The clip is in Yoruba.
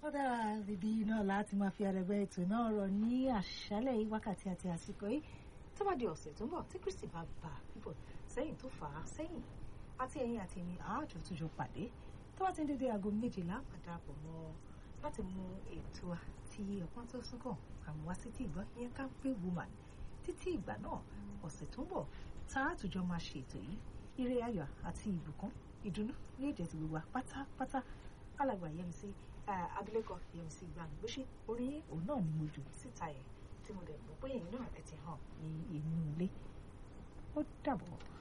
ó dára bíbí náà láti máa fi àrẹ̀gbẹ́ ètò náà rọ̀ ní àṣálẹ̀ yìí wákàtí àti àsìkò yìí tó bá di ọ̀sẹ̀ tó ń bọ̀ tí Kristi bá bá bíbọ̀ sẹ́yìn tó fà á sẹ́yìn àti ẹ̀yìn àti èmi àájọ tó jọ pàdé tó bá ti ń dédé aago méjìlá àdàpọ̀ mọ́ láti mú ètò àti ọ̀pọ̀n tó súnkàn àmúwá sí ti ìgbọ́ yẹn ká pé woman títí ìgbà náà ọ̀sẹ̀ tó ń bọ̀ tá a tùjọ máa ṣe ètò yìí ire ayọ̀ àti ìbùkún ìdùnnú ní èdè ti gbogbo pátápátá alàgbà Yẹmisí abilékọ Yẹmisí Gbàǹgbóṣe orin òun náà ni mo jù síta yẹn tí mo dẹ̀ mọ̀ pé èyí náà ẹ̀ ti hàn ní inú ilé ó dàbọ̀.